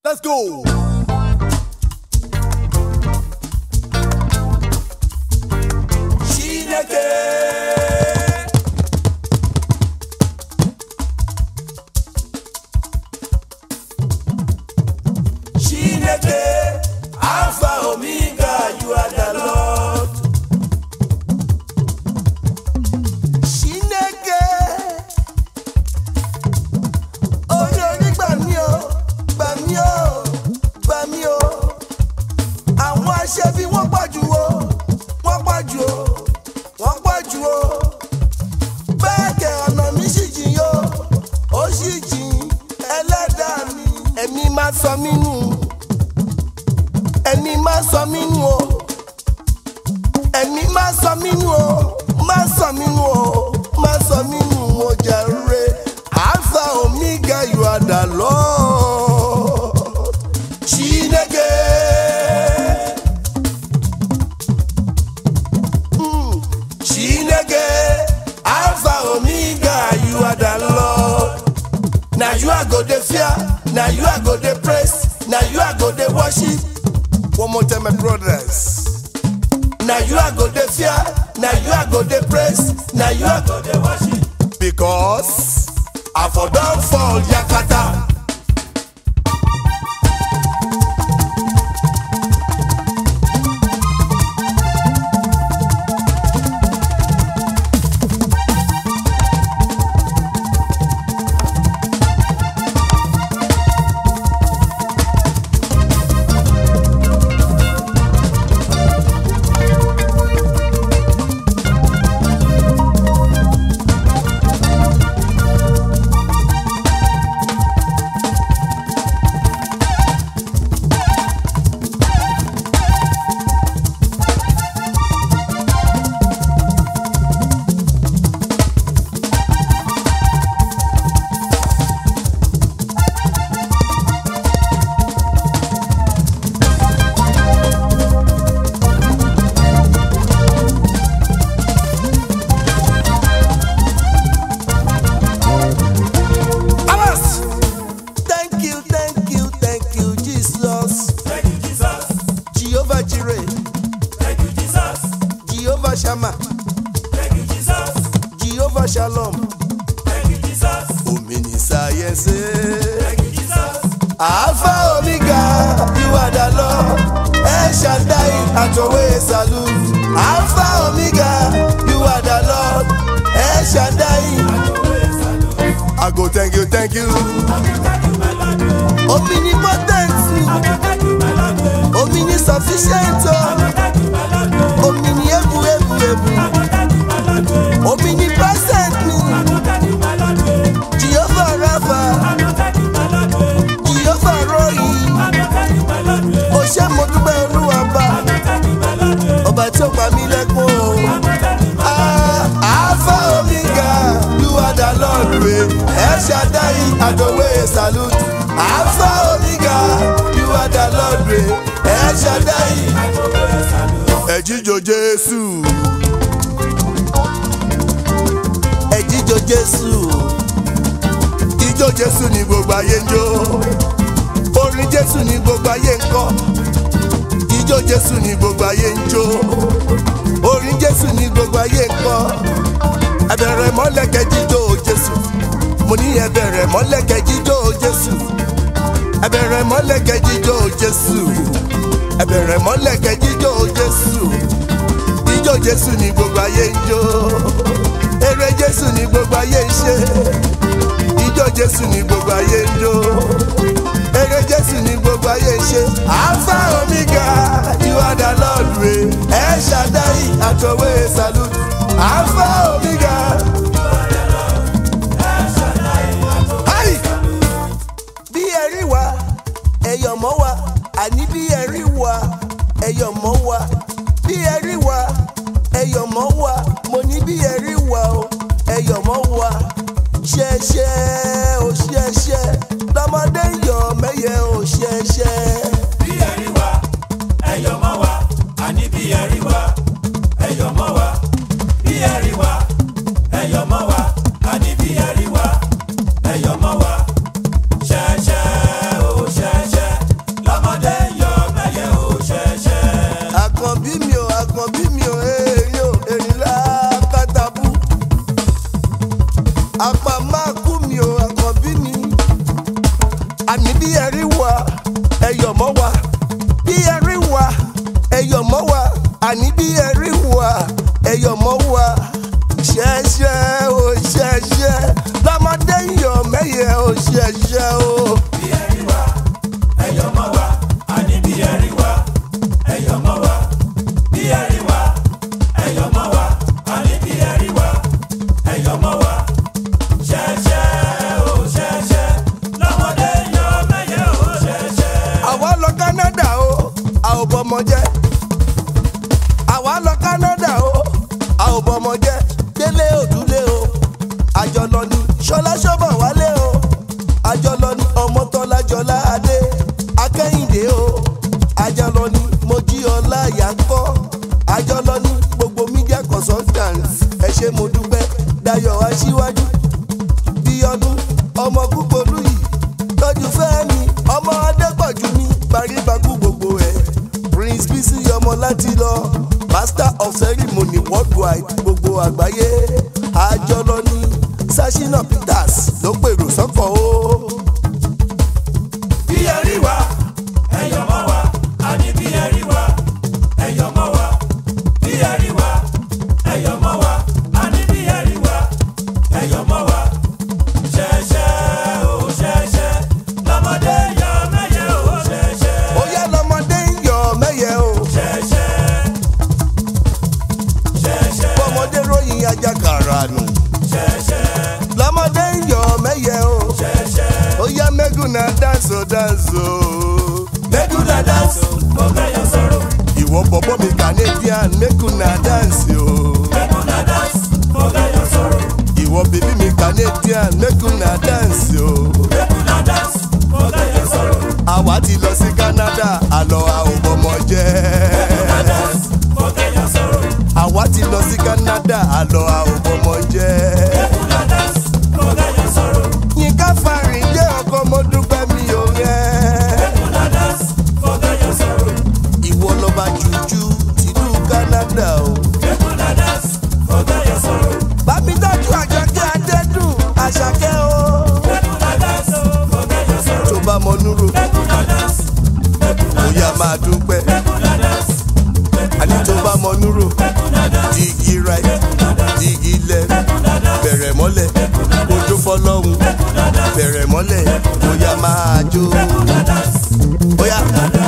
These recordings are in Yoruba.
Let's go. Chineke. Chineke, Alpha Omega, you are the Lord. Chineke. Orí orí gbà mí o, gbà mí o, gbà mí o. Àwọn aṣẹ́bí wọ́n pọ̀ jù o, wọ́n pọ̀ jù o, wọ́n pọ̀ jù o. Bẹ́ẹ̀ kẹ̀ ọ̀nà mi sì jìn o, ó sì jìn ẹlẹ́dàá mi. Ẹ̀mí máa sọ mí nù, ẹ̀mí máa sọ mí nù o. Ẹ̀mí máa sọ mí nù o, máa sọ mí nù o, máa sọ mí nù o jàre. Alpha Omega, you are the Lord. Chineke. Mm. Chineke, Alpha Omega, you are the Lord. Now you are go dey fear, now you are go dey praise, now you are go dey worship. One more time, my brothers. Now you are go dey fear, now you are go dey praise, now you are go dey worship. Because I for don fall yakata. Alas! Thank you, thank you, thank you, Jesus. Thank you, Jesus. Jehovah Jireh, Thank you, Jesus. Jehovah Shammah, Thank you, Jesus. Jehovah Shalom. Thank you, Jesus. Omini sáyẹ́nsì. Thank you, Jesus. Alpha Omega, you are the Lord. El Shaddai, Atowe Salute. Alpha Omega, you are the Lord. El Shaddai. I go thank you, thank you. Omnipotent, omni sufficient, omni ebu ebu ebu, omnipresent, Jehovah Rapha, Jehovah Rohi. Ó ṣé mo dúpẹ́ olúwa bá ọba tí ó pa mí lẹ́kún o. Ah, Alpha Omega, you are the Lord wey El Shaddai Adowe salute. Alpha Omega, you are the Lord wey El Shaddai. Ẹ jíjó Jésù. Ẹ jíjó Jésù. Ijó Jésù ni gbogbo ayé ń jó. Orin Jésù ni gbogbo ayé ń kọ́. Ijó Jésù ni gbogbo ayé ń jó. Orin Jésù ni gbogbo ayé ń kọ́. Ẹbẹ̀rẹ̀ mọ́lẹ̀kẹ́ jíjó Jésù. Mo ní ẹbẹ̀rẹ̀ mọ́lẹ̀kẹ́ jíjó Jésù. Ẹbẹ̀rẹ̀ mọ́lẹ̀kẹ́ jíjó Jésù. Ẹbẹ̀rẹ̀ mọ́lẹ̀kẹ́ jíjó Jésù. Ijó Jésù ni gbogbo ayé ń jó. Eré Jésù ni gbogbo ayé ń ṣe. Ijó Jésù ni gbogbo ayé ń jó. Eré Jésù ni gbogbo ayé ń ṣe. Alpha Omega, you are the Lord wey. El Shaddai, Atowe salute. Alpha Omega. Ayi! Bí ẹ̀rí wa, ẹ̀yọ̀ mọ́ wa, àní bí ẹ̀rí wa, ẹ̀yọ̀ mọ́ wa. Bí ẹ̀rí wa, ẹ̀yọ̀ mọ́ wa, mo ní bí ẹ̀rí wa o, ẹ̀yọ̀ mọ́ wa. Ṣẹ̀ṣẹ̀ o ṣẹ̀ṣẹ̀, lọ́mọdé ń yọ̀ mẹ́yẹ o ṣẹ̀ṣẹ̀. Bí ẹ̀rí wa, ẹ̀yọ̀ mọ́ wa. Àní bí ẹ̀rí wa, ẹ̀yọ̀ mọ́ wa. Bí ẹ̀rí wa, ẹ̀yọ̀ mọ́ wa. Àní bí ẹ̀rí wa, ẹ̀yọ̀ mọ́ wa. Ṣẹ̀ṣẹ̀ o ṣẹ̀ṣẹ̀. àní bí ẹrí wa ẹyọ̀ mọ́ wa bí ẹrí wa ẹyọ̀ mọ́ wa àní bí ẹrí wa ẹyọ̀ mọ́ wa ṣẹ̀ṣẹ̀ o ṣẹ̀ṣẹ̀ lọ́mọdé ń yọ̀ mẹ́yẹ o ṣẹ̀ṣẹ̀ o. bí ẹ̀rí wa ẹ̀yọ̀ mọ́ wa àní bí ẹ̀rí wa ẹ̀yọ̀ mọ́ wa bí ẹ̀rí wa ẹ̀yọ̀ mọ́ wa àní bí ẹ̀rí wa ẹ̀yọ̀ mọ́ wa ṣẹ̀ṣẹ̀ o ṣẹ̀ṣẹ̀ lọ́mọdé yọ mẹ́yẹ o ṣẹ̀ṣẹ̀. àwa lọ Canada o a ò bọmọ jẹ́ àwa lọ Canada o a ò bọmọ jẹ́ délé òdúlé o àjọ lọ ní ṣọlá ṣọbọ wálé o àjọ lọ ní ọmọtọ́lá jọlá adé akẹ́yìndé o àjọ lọ ní mojí ọlá yàkọ́ àjọ lọ ní gbogbo media consultants ẹ ṣé mo dúpẹ́ dayọ̀ aṣíwájú bí ọdún ọmọ kúkọlù yìí tọ́jú fẹ́mi ọmọ adépọ̀jù ní parípaku gbogbo ẹ̀ prince bisi ọmọ láti lọ master of ceremony worldwide gbogbo àgbáyé àjọlọ ní sashina peters ló pèrò sọ́kọ̀ o. bí ẹ̀rí wa ẹ̀yọ̀ mọ́ wa àní bí ẹ̀rí wa ẹ̀yọ̀ mọ́ wa bí ẹ̀rí wa ẹ̀yọ̀ mọ́ wa àní bí ẹ̀rí wa ẹ̀yọ̀ mọ́ wa ṣẹ̀ṣẹ̀ o ṣẹ̀ṣẹ̀ lọ́mọdé yọ mẹ́yẹ o ṣẹ̀ṣẹ̀ ó yá lọmọdé ń yọ mẹ́yẹ o ṣẹ̀ṣẹ̀ ṣẹ̀ṣẹ̀ bọ́mọdé ròyìn ajakara nù ṣẹ̀ṣẹ̀ lọmọdé ń yọ mẹ́yẹ o ṣẹ̀ṣẹ̀ ó yá mẹ́gùn náà dáńsó dáńsó. mẹ́kúnlá dáńsì mo kẹ́yọ̀ sọ̀rọ̀ ìwọ bọ̀bọ̀ mi canadian mẹ́kùnà dáǹsì o. mẹ́kúnlá dáńsì mo kẹ́yọ̀ sọ̀rọ̀ ìwọ bèbí mi canadian mẹ́kùnà dáǹsì o. mẹ́kúnlá dáńsì mo kẹ́yọ̀ sọ̀rọ̀. àwa ti lọ sí canada àlọ́ a ò bọ́mọ jẹ́. àwa ti lọ sí canada àlọ́ a ò bọ́mọ jẹ́. yínká farin jẹ́ ọkọ mo dúpẹ́ mi ò rẹ́. ìwọ lọ́ba jújú tìlú canada o. bámi tọ́jú àjọkẹ́ adẹ́dùn àṣàkẹ́ o. tó bá mọ núrò bóyá máa dúpẹ́. àní tó bá mọ núrò digi right digi left bẹ̀rẹ̀ mọ́lẹ̀ kójó fọlọ́hún bẹ̀rẹ̀ mọ́lẹ̀ bóyá máa jó. bóyá.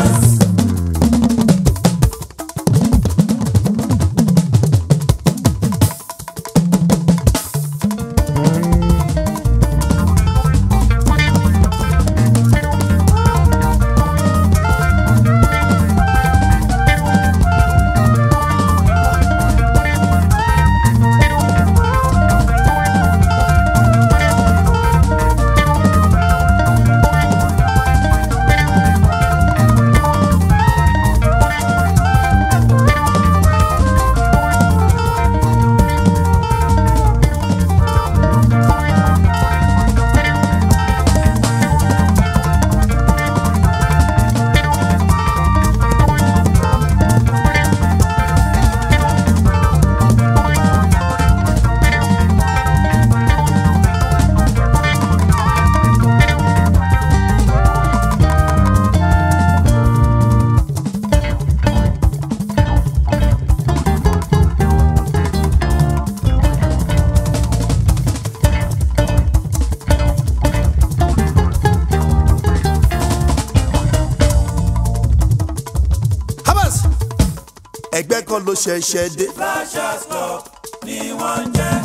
Hamas ẹgbẹ́ kan ló ṣẹ̀ṣẹ̀ dé. Flashers Club ni wọ́n ń jẹ́.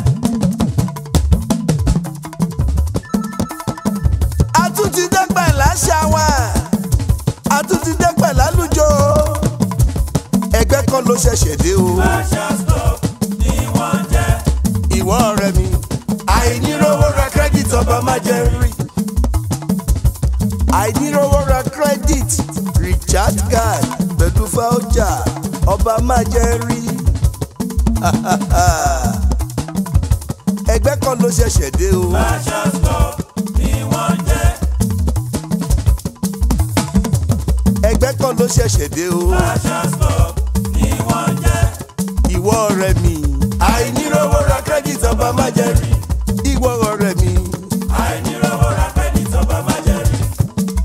a tún ti dẹ́pẹ̀ láṣà wa a tún ti dẹ́pẹ̀ lálùjọ. ẹgbẹ́ kan ló ṣẹ̀ṣẹ̀ dé o. Flashers Club ni wọ́n ń jẹ́. ìwọ ọ̀rẹ́ mi. àìníròwó ra credit ọba má jẹ́ rí. àìníròwó ra credit recharge card pẹ̀lú voucher ọba má jẹ́ rí. ẹgbẹ́ kan ló ṣẹ̀ṣẹ̀ dé o. Flashers Club ni wọ́n ń jẹ́. ẹgbẹ́ kan ló ṣẹ̀ṣẹ̀ dé o. Flashers Club ni wọ́n ń jẹ́. ìwọ ọ̀rẹ́ mi. àìníròwó ra credit ọba má jẹ́ rí. ìwọ ọ̀rẹ́ mi. àìníròwó ra credit ọba má jẹ́ rí.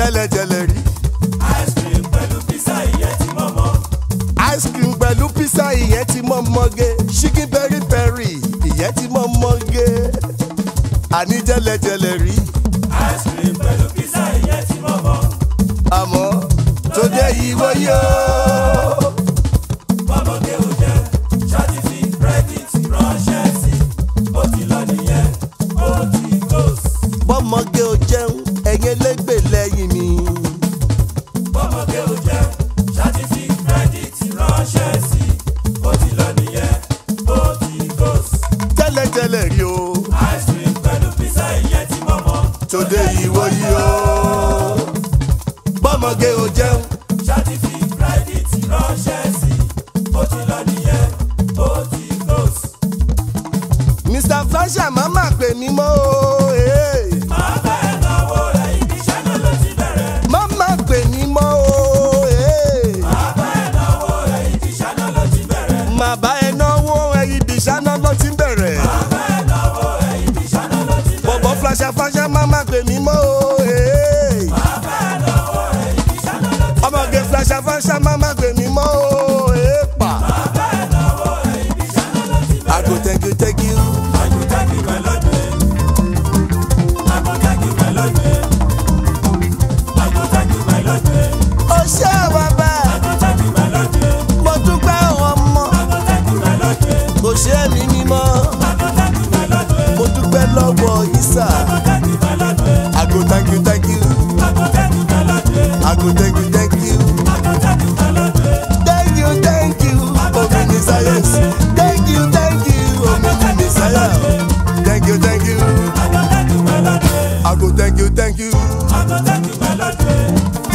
tẹ́lẹ̀tẹ́lẹ̀ rí ice cream pẹ̀lú pizza ìyẹn tí mo mọ̀. ice cream pẹ̀lú pizza ìyẹn ti mọ́ mọ́gé chicken peri peri ìyẹn ti mọ́ mọ́gé àní tẹ́lẹ̀tẹ́lẹ̀ rí ice cream pẹ̀lú pizza ìyẹn tí mo mọ̀. àmọ́ tó dé ìwọ yóò. bọ́mọdé ò jẹ́ ṣáàtì fi credit ránṣẹ́ sí ó ti lọ nìyẹn ó ti close. bọ́mọge ò jẹun ẹ̀yin elégbè lẹ́yìn mi. bọ́mọdé ò jẹ́ ṣáàtì fi credit ránṣẹ́ sí ó ti lọ nìyẹn ó ti close. tẹ́lẹ̀tẹ́lẹ̀ rí o ice cream pẹ̀lú pizza ìyẹn tí mo mọ̀. tó dé ìwọ yìí o. bọ́mọge ò jẹun ṣáàtì fi credit ránṣẹ́ sí ó ti lọ nìyẹn ó ti close. mr flasher má má pè mí mọ́ o. eh. máa bẹ́ẹ̀ náwó rẹ̀ ibi iṣẹ́ náà ló ti bẹ̀rẹ̀. má má pè mí mọ́ o. eh. máa bẹ́ẹ̀ náwó rẹ̀ ibi iṣẹ́ náà ló ti bẹ̀rẹ̀. má bá ẹ náwó ẹyin ìṣáná ló ti ń bẹ̀rẹ̀. máa bẹ́ẹ̀ náwó rẹ̀ ibi iṣẹ́ náà ló ti bẹ̀rẹ̀. bọ̀bọ̀ flasher flasher má má pè mí mọ́ o. eh. máa bẹ́ẹ̀ náwó rẹ̀ ibi iṣẹ́ náà ló ti ọmọge flasher flasher má má pè mí mọ́ o. eh, pa. máa bẹ́ẹ̀ náwó rẹ̀ ibi iṣẹ́ náà ló ti bẹ̀rẹ̀. I go thank you thank you. Agotagi melody. Agotagi melody. Agotagi melody. ó ṣe bàbá Agotagi melody. mo dúpẹ́ ọmọ Agotagi melody. kò ṣe mí mímọ́. Agotagi melody. mo dúpẹ́ lọ́wọ́ isa. Agotagi melody. I go thank you thank you. Agotagi melody. I go thank you thank you. Agotagi melody. Thank you thank you. Omini science. Thank you thank you. Omini science. Thank you thank you. Agotagi melody. I go thank you thank you. Agotagi melody.